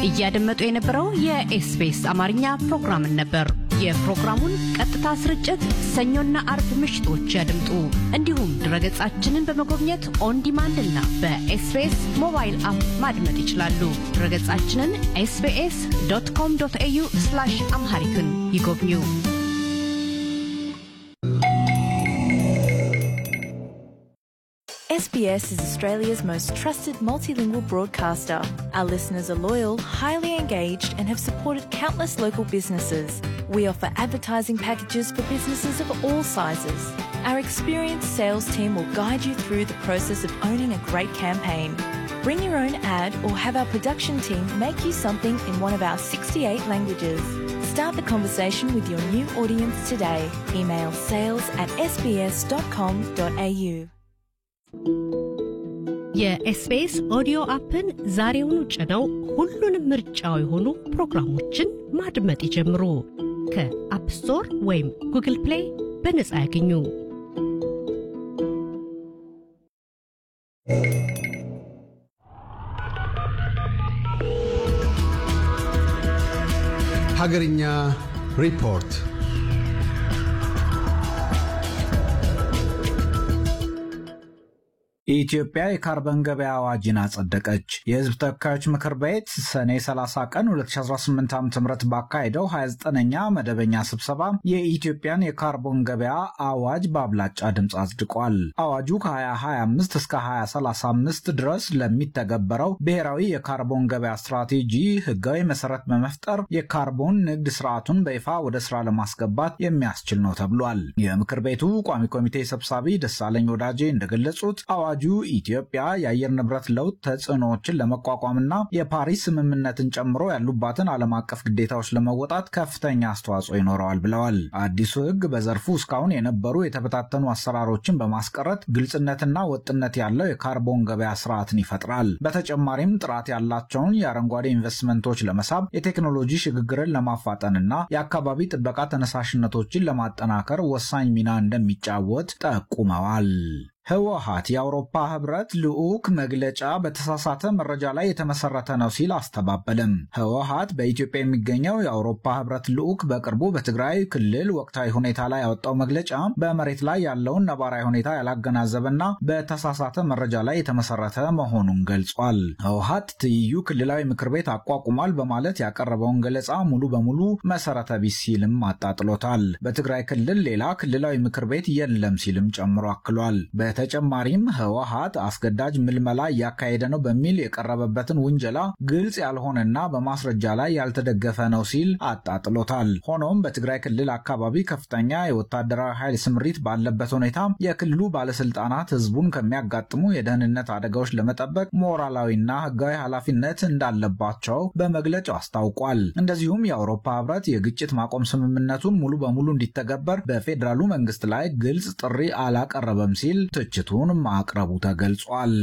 እያደመጡ የነበረው የኤስቢኤስ አማርኛ ፕሮግራምን ነበር። የፕሮግራሙን ቀጥታ ስርጭት ሰኞና አርብ ምሽቶች ያድምጡ። እንዲሁም ድረገጻችንን በመጎብኘት ኦን ዲማንድ እና በኤስቢኤስ ሞባይል አፕ ማድመጥ ይችላሉ። ድረገጻችንን ኤስቢኤስ ዶት ኮም ዶት ኤዩ አምሃሪክን ይጎብኙ። SBS is Australia's most trusted multilingual broadcaster. Our listeners are loyal, highly engaged, and have supported countless local businesses. We offer advertising packages for businesses of all sizes. Our experienced sales team will guide you through the process of owning a great campaign. Bring your own ad or have our production team make you something in one of our 68 languages. Start the conversation with your new audience today. Email sales at sbs.com.au. የኤስቢኤስ ኦዲዮ አፕን ዛሬውኑ ጭነው ሁሉንም ምርጫው የሆኑ ፕሮግራሞችን ማድመጥ ይጀምሩ። ከአፕ ስቶር ወይም ጉግል ፕሌይ በነጻ ያገኙ። ሀገርኛ ሪፖርት የኢትዮጵያ የካርበን ገበያ አዋጅን አጸደቀች። የሕዝብ ተወካዮች ምክር ቤት ሰኔ 30 ቀን 2018 ዓ ም ባካሄደው 29ኛ መደበኛ ስብሰባ የኢትዮጵያን የካርቦን ገበያ አዋጅ በአብላጫ ድምፅ አጽድቋል። አዋጁ ከ2025 እስከ 2035 ድረስ ለሚተገበረው ብሔራዊ የካርቦን ገበያ ስትራቴጂ ሕጋዊ መሰረት በመፍጠር የካርቦን ንግድ ስርዓቱን በይፋ ወደ ስራ ለማስገባት የሚያስችል ነው ተብሏል። የምክር ቤቱ ቋሚ ኮሚቴ ሰብሳቢ ደሳለኝ ወዳጄ እንደገለጹት አዋጁ ኢትዮጵያ የአየር ንብረት ለውጥ ተጽዕኖዎችን ለመቋቋምና የፓሪስ ስምምነትን ጨምሮ ያሉባትን ዓለም አቀፍ ግዴታዎች ለመወጣት ከፍተኛ አስተዋጽኦ ይኖረዋል ብለዋል። አዲሱ ሕግ በዘርፉ እስካሁን የነበሩ የተበታተኑ አሰራሮችን በማስቀረት ግልጽነትና ወጥነት ያለው የካርቦን ገበያ ስርዓትን ይፈጥራል። በተጨማሪም ጥራት ያላቸውን የአረንጓዴ ኢንቨስትመንቶች ለመሳብ የቴክኖሎጂ ሽግግርን ለማፋጠንና የአካባቢ ጥበቃ ተነሳሽነቶችን ለማጠናከር ወሳኝ ሚና እንደሚጫወት ጠቁመዋል። ህወሓት የአውሮፓ ህብረት ልዑክ መግለጫ በተሳሳተ መረጃ ላይ የተመሰረተ ነው ሲል አስተባበለም። ህወሓት በኢትዮጵያ የሚገኘው የአውሮፓ ህብረት ልዑክ በቅርቡ በትግራይ ክልል ወቅታዊ ሁኔታ ላይ ያወጣው መግለጫ በመሬት ላይ ያለውን ነባራዊ ሁኔታ ያላገናዘበና በተሳሳተ መረጃ ላይ የተመሰረተ መሆኑን ገልጿል። ህወሓት ትይዩ ክልላዊ ምክር ቤት አቋቁሟል በማለት ያቀረበውን ገለጻ ሙሉ በሙሉ መሰረተ ቢስ ሲልም አጣጥሎታል። በትግራይ ክልል ሌላ ክልላዊ ምክር ቤት የለም ሲልም ጨምሮ አክሏል። በተጨማሪም ህወሓት አስገዳጅ ምልመላ እያካሄደ ነው በሚል የቀረበበትን ውንጀላ ግልጽ ያልሆነና በማስረጃ ላይ ያልተደገፈ ነው ሲል አጣጥሎታል። ሆኖም በትግራይ ክልል አካባቢ ከፍተኛ የወታደራዊ ኃይል ስምሪት ባለበት ሁኔታ የክልሉ ባለስልጣናት ህዝቡን ከሚያጋጥሙ የደህንነት አደጋዎች ለመጠበቅ ሞራላዊና ህጋዊ ኃላፊነት እንዳለባቸው በመግለጫው አስታውቋል። እንደዚሁም የአውሮፓ ህብረት የግጭት ማቆም ስምምነቱን ሙሉ በሙሉ እንዲተገበር በፌዴራሉ መንግስት ላይ ግልጽ ጥሪ አላቀረበም ሲል ትችቱን ማቅረቡ ተገልጿል።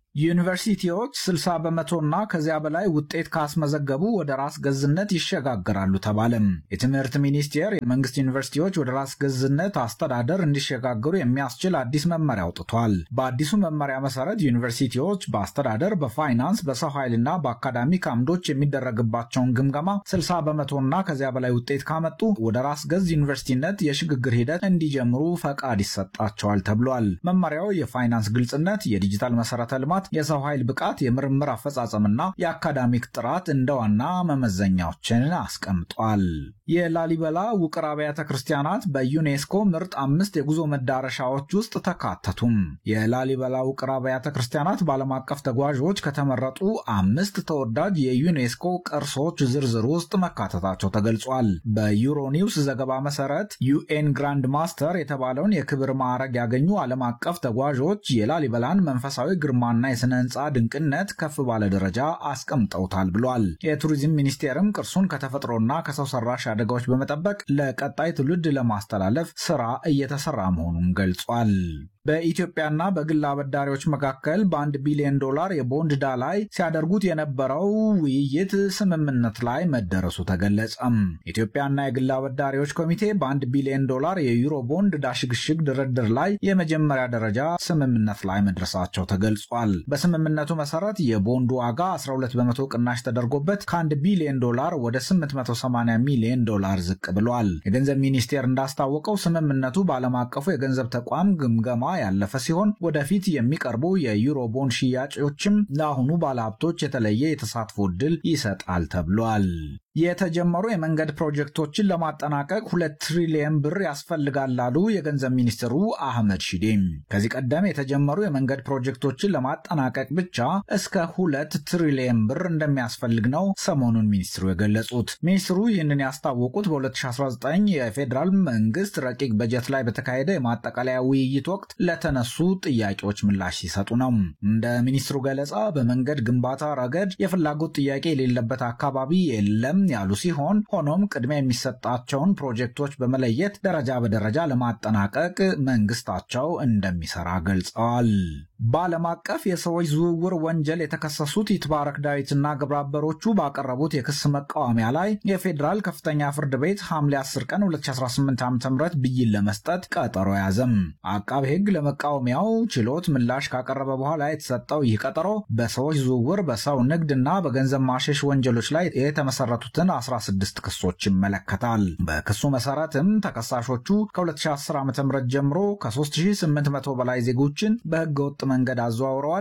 ዩኒቨርሲቲዎች 60 በመቶና ከዚያ በላይ ውጤት ካስመዘገቡ ወደ ራስ ገዝነት ይሸጋገራሉ ተባለም። የትምህርት ሚኒስቴር የመንግስት ዩኒቨርሲቲዎች ወደ ራስ ገዝነት አስተዳደር እንዲሸጋገሩ የሚያስችል አዲስ መመሪያ አውጥቷል። በአዲሱ መመሪያ መሰረት ዩኒቨርሲቲዎች በአስተዳደር፣ በፋይናንስ፣ በሰው ኃይልና በአካዳሚክ አምዶች የሚደረግባቸውን ግምገማ 60 በመቶና ከዚያ በላይ ውጤት ካመጡ ወደ ራስ ገዝ ዩኒቨርሲቲነት የሽግግር ሂደት እንዲጀምሩ ፈቃድ ይሰጣቸዋል ተብሏል። መመሪያው የፋይናንስ ግልጽነት፣ የዲጂታል መሰረተ ልማት የሰው ኃይል ብቃት፣ የምርምር አፈጻጸምና የአካዳሚክ ጥራት እንደ ዋና መመዘኛዎችን አስቀምጧል። የላሊበላ ውቅር አብያተ ክርስቲያናት በዩኔስኮ ምርጥ አምስት የጉዞ መዳረሻዎች ውስጥ ተካተቱም። የላሊበላ ውቅር አብያተ ክርስቲያናት በዓለም አቀፍ ተጓዦች ከተመረጡ አምስት ተወዳጅ የዩኔስኮ ቅርሶች ዝርዝር ውስጥ መካተታቸው ተገልጿል። በዩሮኒውስ ዘገባ መሰረት ዩኤን ግራንድ ማስተር የተባለውን የክብር ማዕረግ ያገኙ ዓለም አቀፍ ተጓዦች የላሊበላን መንፈሳዊ ግርማና የሥነ ሕንፃ ድንቅነት ከፍ ባለ ደረጃ አስቀምጠውታል ብሏል። የቱሪዝም ሚኒስቴርም ቅርሱን ከተፈጥሮና ከሰው ሰራሽ አደጋዎች በመጠበቅ ለቀጣይ ትውልድ ለማስተላለፍ ስራ እየተሰራ መሆኑን ገልጿል። በኢትዮጵያና በግል አበዳሪዎች መካከል በአንድ ቢሊዮን ዶላር የቦንድ ዕዳ ላይ ሲያደርጉት የነበረው ውይይት ስምምነት ላይ መደረሱ ተገለጸም። ኢትዮጵያና የግል አበዳሪዎች ኮሚቴ በአንድ ቢሊዮን ዶላር የዩሮ ቦንድ ዕዳ ሽግሽግ ድርድር ላይ የመጀመሪያ ደረጃ ስምምነት ላይ መድረሳቸው ተገልጿል። በስምምነቱ መሰረት የቦንዱ ዋጋ 12 በመቶ ቅናሽ ተደርጎበት ከ1 ቢሊዮን ዶላር ወደ 880 ሚሊዮን ዶላር ዝቅ ብሏል። የገንዘብ ሚኒስቴር እንዳስታወቀው ስምምነቱ በዓለም አቀፉ የገንዘብ ተቋም ግምገማ ያለፈ ሲሆን ወደፊት የሚቀርቡ የዩሮ ቦንድ ሽያጮችም ለአሁኑ ባለሀብቶች የተለየ የተሳትፎ ዕድል ይሰጣል ተብሏል። የተጀመሩ የመንገድ ፕሮጀክቶችን ለማጠናቀቅ ሁለት ትሪሊየን ብር ያስፈልጋል ላሉ የገንዘብ ሚኒስትሩ አህመድ ሺዴም ከዚህ ቀደም የተጀመሩ የመንገድ ፕሮጀክቶችን ለማጠናቀቅ ብቻ እስከ ሁለት ትሪሊየን ብር እንደሚያስፈልግ ነው ሰሞኑን ሚኒስትሩ የገለጹት። ሚኒስትሩ ይህንን ያስታወቁት በ2019 የፌዴራል መንግስት ረቂቅ በጀት ላይ በተካሄደ የማጠቃለያ ውይይት ወቅት ለተነሱ ጥያቄዎች ምላሽ ሲሰጡ ነው። እንደ ሚኒስትሩ ገለጻ በመንገድ ግንባታ ረገድ የፍላጎት ጥያቄ የሌለበት አካባቢ የለም ያሉ ሲሆን ሆኖም ቅድሚያ የሚሰጣቸውን ፕሮጀክቶች በመለየት ደረጃ በደረጃ ለማጠናቀቅ መንግስታቸው እንደሚሰራ ገልጸዋል። በዓለም አቀፍ የሰዎች ዝውውር ወንጀል የተከሰሱት ይትባረክ ዳዊትና ግብረአበሮቹ ባቀረቡት የክስ መቃወሚያ ላይ የፌዴራል ከፍተኛ ፍርድ ቤት ሐምሌ 10 ቀን 2018 ዓ ም ብይን ለመስጠት ቀጠሮ ያዘም። አቃቤ ሕግ ለመቃወሚያው ችሎት ምላሽ ካቀረበ በኋላ የተሰጠው ይህ ቀጠሮ በሰዎች ዝውውር፣ በሰው ንግድ እና በገንዘብ ማሸሽ ወንጀሎች ላይ የተመሰረቱትን 16 ክሶች ይመለከታል። በክሱ መሰረትም ተከሳሾቹ ከ2010 ዓ ም ጀምሮ ከ3800 በላይ ዜጎችን በህገ ወጥ መንገድ አዘዋውረዋል።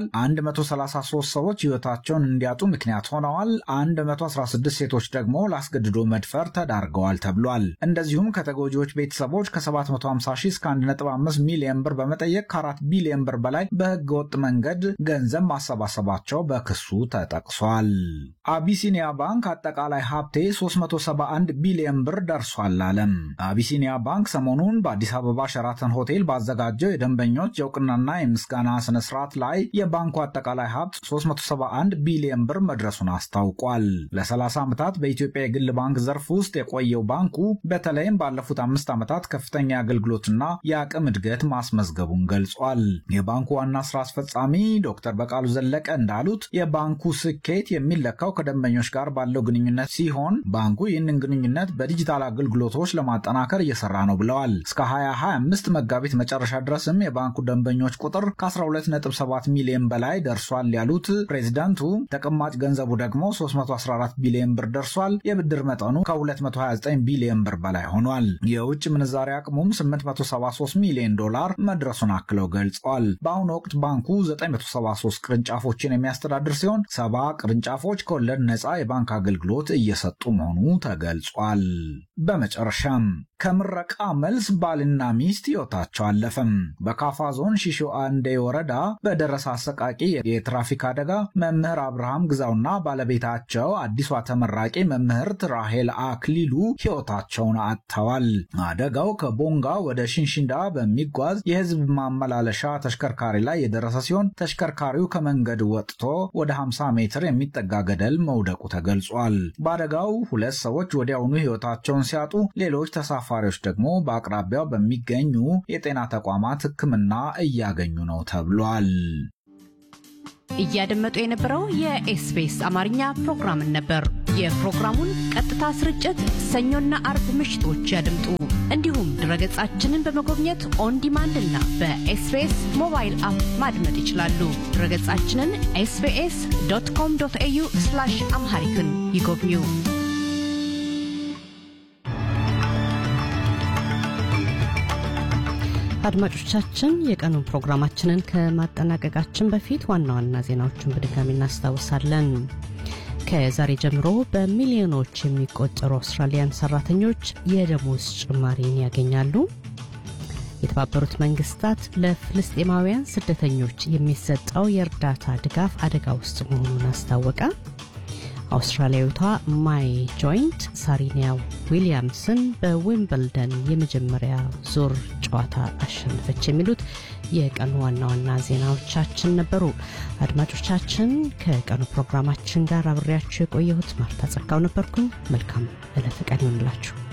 133 ሰዎች ህይወታቸውን እንዲያጡ ምክንያት ሆነዋል። 116 ሴቶች ደግሞ ለአስገድዶ መድፈር ተዳርገዋል ተብሏል። እንደዚሁም ከተጎጂዎች ቤተሰቦች ከ750 ሺህ እስከ 1.5 ሚሊዮን ብር በመጠየቅ ከ4 ቢሊዮን ብር በላይ በህገ ወጥ መንገድ ገንዘብ ማሰባሰባቸው በክሱ ተጠቅሷል። አቢሲኒያ ባንክ አጠቃላይ ሀብቴ 371 ቢሊዮን ብር ደርሷል አለም። አቢሲኒያ ባንክ ሰሞኑን በአዲስ አበባ ሸራተን ሆቴል ባዘጋጀው የደንበኞች የእውቅናና የምስጋና ስነ ስርዓት ላይ የባንኩ አጠቃላይ ሀብት 371 ቢሊዮን ብር መድረሱን አስታውቋል። ለ30 ዓመታት በኢትዮጵያ የግል ባንክ ዘርፍ ውስጥ የቆየው ባንኩ በተለይም ባለፉት አምስት ዓመታት ከፍተኛ የአገልግሎትና የአቅም እድገት ማስመዝገቡን ገልጿል። የባንኩ ዋና ስራ አስፈጻሚ ዶክተር በቃሉ ዘለቀ እንዳሉት የባንኩ ስኬት የሚለካው ከደንበኞች ጋር ባለው ግንኙነት ሲሆን ባንኩ ይህንን ግንኙነት በዲጂታል አገልግሎቶች ለማጠናከር እየሰራ ነው ብለዋል። እስከ 2025 መጋቢት መጨረሻ ድረስም የባንኩ ደንበኞች ቁጥር ከ12.7 ሚሊዮን በላይ ደርሷል ያሉት ፕሬዚዳንቱ ተቀማጭ ገንዘቡ ደግሞ 314 ቢሊዮን ብር ደርሷል። የብድር መጠኑ ከ229 ቢሊዮን ብር በላይ ሆኗል። የውጭ ምንዛሪ አቅሙም 873 ሚሊዮን ዶላር መድረሱን አክለው ገልጸዋል። በአሁኑ ወቅት ባንኩ 973 ቅርንጫፎችን የሚያስተዳድር ሲሆን ሰባ ቅርንጫፎች ከወለድ ነፃ የባንክ አገልግሎት እየሰጡ መሆኑ ተገልጿል። በመጨረሻም ከምረቃ መልስ ባልና ሚስት ሕይወታቸው አለፈም። በካፋ ዞን ሺሾ አንዴ ወረዳ በደረሰ አሰቃቂ የትራፊክ አደጋ መምህር አብርሃም ግዛውና ባለቤታቸው አዲሷ ተመራቂ መምህርት ራሄል አክሊሉ ሕይወታቸውን አጥተዋል። አደጋው ከቦንጋ ወደ ሽንሽንዳ በሚጓዝ የሕዝብ ማመላለሻ ተሽከርካሪ ላይ የደረሰ ሲሆን ተሽከርካሪው ከመንገድ ወጥቶ ወደ 50 ሜትር የሚጠጋ ገደል መውደቁ ተገልጿል። በአደጋው ሁለት ሰዎች ወዲያውኑ ሕይወታቸውን ሲያጡ ሌሎች ተሳፋሪዎች ደግሞ በአቅራቢያው በሚገኙ የጤና ተቋማት ሕክምና እያገኙ ነው ተብሏል። እያደመጡ የነበረው የኤስቢኤስ አማርኛ ፕሮግራምን ነበር። የፕሮግራሙን ቀጥታ ስርጭት ሰኞና አርብ ምሽቶች ያድምጡ። እንዲሁም ድረገጻችንን በመጎብኘት ኦን ዲማንድ እና በኤስቢኤስ ሞባይል አፕ ማድመጥ ይችላሉ። ድረገጻችንን ኤስቢኤስ ዶት ኮም ዶት ኤዩ አምሃሪክን ይጎብኙ። አድማጮቻችን የቀኑን ፕሮግራማችንን ከማጠናቀቃችን በፊት ዋና ዋና ዜናዎቹን በድጋሚ እናስታውሳለን። ከዛሬ ጀምሮ በሚሊዮኖች የሚቆጠሩ አውስትራሊያን ሰራተኞች የደሞዝ ጭማሪን ያገኛሉ። የተባበሩት መንግስታት ለፍልስጤማውያን ስደተኞች የሚሰጠው የእርዳታ ድጋፍ አደጋ ውስጥ መሆኑን አስታወቀ። አውስትራሊያዊቷ ማይ ጆይንት ሳሪኒያ ዊሊያምስን በዊምብልደን የመጀመሪያ ዙር ጨዋታ አሸነፈች። የሚሉት የቀኑ ዋና ዋና ዜናዎቻችን ነበሩ። አድማጮቻችን ከቀኑ ፕሮግራማችን ጋር አብሬያችሁ የቆየሁት ማርታ ጸጋው ነበርኩኝ። መልካም ዕለተ ቀን ይሆንላችሁ።